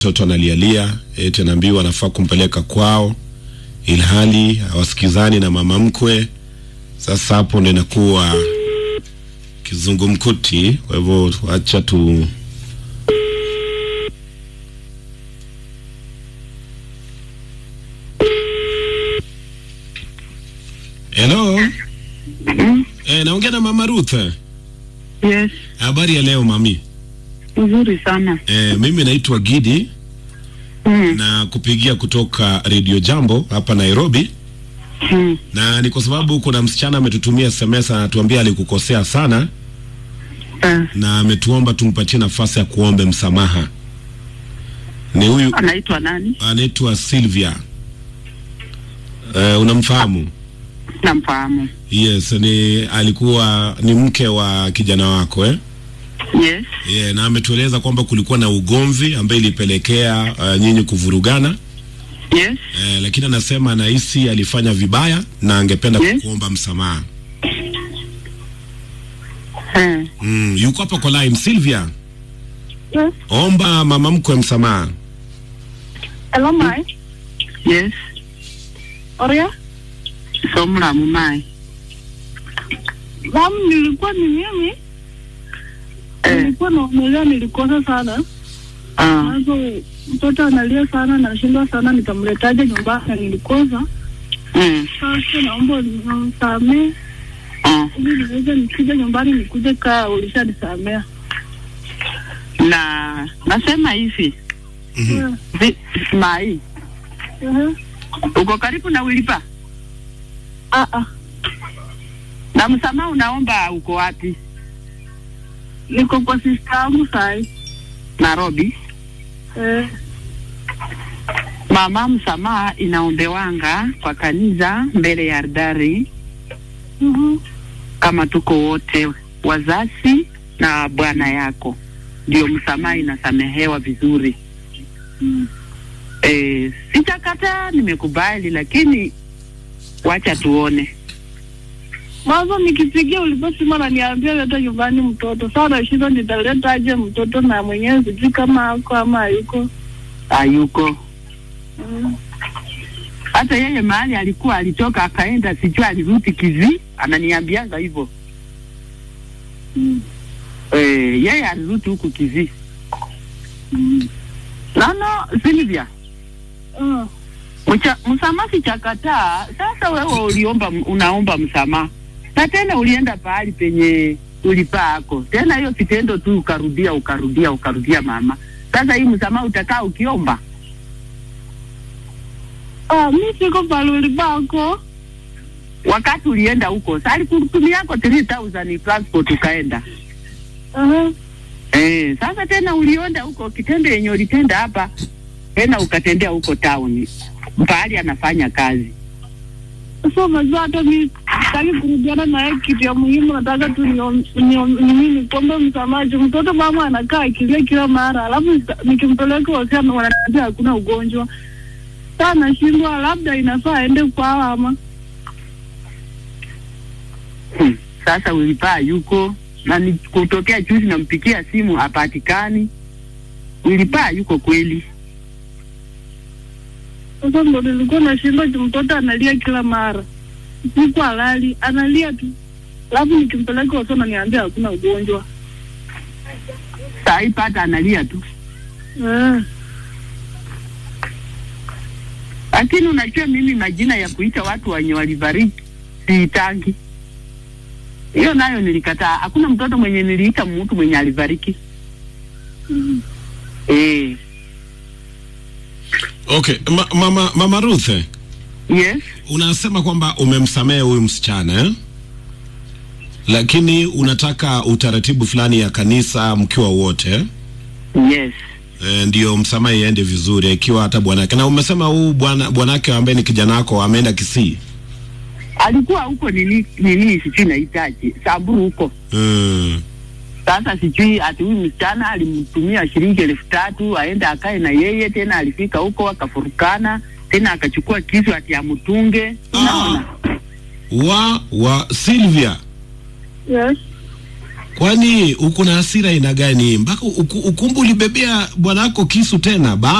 mtoto analialia eti anaambiwa anafaa kumpeleka kwao, ilhali hawasikizani na mama mkwe. Sasa hapo ndo inakuwa kizungumkuti. Kwa hivyo acha tu Hello. Eh, naongea na Mama Ruth. Yes, Habari ya leo mami? nzuri sana. Eh, mimi naitwa Gidi Mm. na kupigia kutoka Radio Jambo hapa Nairobi, Mm. na ni kwa sababu kuna msichana ametutumia SMS anatuambia alikukosea sana Eh, na ametuomba tumpatie nafasi ya kuombe msamaha. Ni huyu anaitwa nani? anaitwa Sylvia. Eh, unamfahamu? Namfahamu. Yes, ni alikuwa ni mke wa kijana wako eh? Yes. Yeah, na ametueleza kwamba kulikuwa na ugomvi ambaye ilipelekea uh, nyinyi kuvurugana Yes. eh, lakini anasema anahisi alifanya vibaya na angependa Yes. kuomba msamaha. Eh. Mm, yuko hapa kwa line Sylvia. Yes. Omba mama mkwe msamaha. Hello, Mai. Yes. Oria. So mlamu mai. Mom, nilikuwa ni mimi. Eh. Nilikuwa naongelea nilikosa sana. Ah. Mwanzo mtoto analia sana nashindwa sana nitamletaje nyumbani na nilikosa. Mm. Sasa naomba unisamee Ah. ili niweze nikija nyumbani nikuje kaa ulishanisamea. Na nasema hivi, Mhm. vi, mai, Uh-huh. uko karibu na Wilipa? Ah ah. Na msamaha unaomba uko wapi? Niko kwa sister yangu sai. Nairobi. Eh. Mama, msamaha inaombewanga kwa kanisa mbele ya aldari Mhm. kama tuko wote wazazi na bwana yako, ndio msamaha inasamehewa vizuri. Mm. E, sitakataa, nimekubali, lakini wacha tuone. Mwanzo nikipigia uliposema naniambia leta nyumbani mtoto. Sasa nashinda nitaletaje mtoto na mwenyewe sijui kama ako ama hayuko. Hayuko Mm. hata yeye mahali alikuwa alitoka akaenda, sijui alirudi kizi, ananiambianga hivyo Mm. e, yeye alirudi huku kizi. Mm. Nono Silvia, Ah. Mcha- msamaha sichakataa. Sasa wewe uliomba, unaomba msamaha na tena ulienda pahali penye ulipaako tena, hiyo kitendo tu ukarudia ukarudia ukarudia, mama. Sasa hii msamaha utakaa ukiomba? Ah, mi siko pale ulipako. Wakati ulienda huko, sa alikutumia yako 3000 transport ukaenda Aha. eh. Sasa tena ulienda huko, kitendo yenye ulitenda hapa tena ukatendea huko town pahali anafanya kazi. Sasa unajua hata mi sitaki kurudiana na yeye kitu ya muhimu, nataka tu niom- niom- nini nikuombe msamaha. juu Mtoto mama anakaa akilia kila mara, alafu sita- nikimpeleka hospitali wananiambia hakuna ugonjwa. Sasa nashindwa, labda inafaa aende kwao ama Hmm. Sasa ulipaa yuko na ni kutokea juzi, nampikia simu hapatikani. Ulipaa yuko kweli? Sasa ndo nilikuwa nashindwa juu mtoto analia kila mara, siku halali analia tu, alafu nikimpeleka hospitali wananiambia hakuna ugonjwa. Saa hii pata analia tu, Eh. lakini unajua mimi majina ya kuita watu wenye walibariki siitangi. Hiyo nayo nilikataa. Hakuna mtoto mwenye niliita mtu mwenye alibariki. Mm. Eh, Okay, ma, mama, mama Ruth, yes. unasema kwamba umemsamehe huyu msichana eh? Lakini unataka utaratibu fulani ya kanisa mkiwa wote eh? Yes. E, ndio msamaha iende vizuri ikiwa hata bwanake. Na umesema huu bwana bwanake ambaye ni kijana wako ameenda Kisii. Alikuwa huko nini nini sijui nahitaji Samburu huko. Mm. Sasa sijui ati huyu msichana alimtumia shilingi elfu tatu aende akae na yeye, tena alifika huko akafurukana, tena akachukua kisu ati amtunge. Unaona? Wa wa Sylvia, Yes. kwani uko na hasira aina gani mpaka uku- ukumbu ulibebea bwana wako kisu tena ba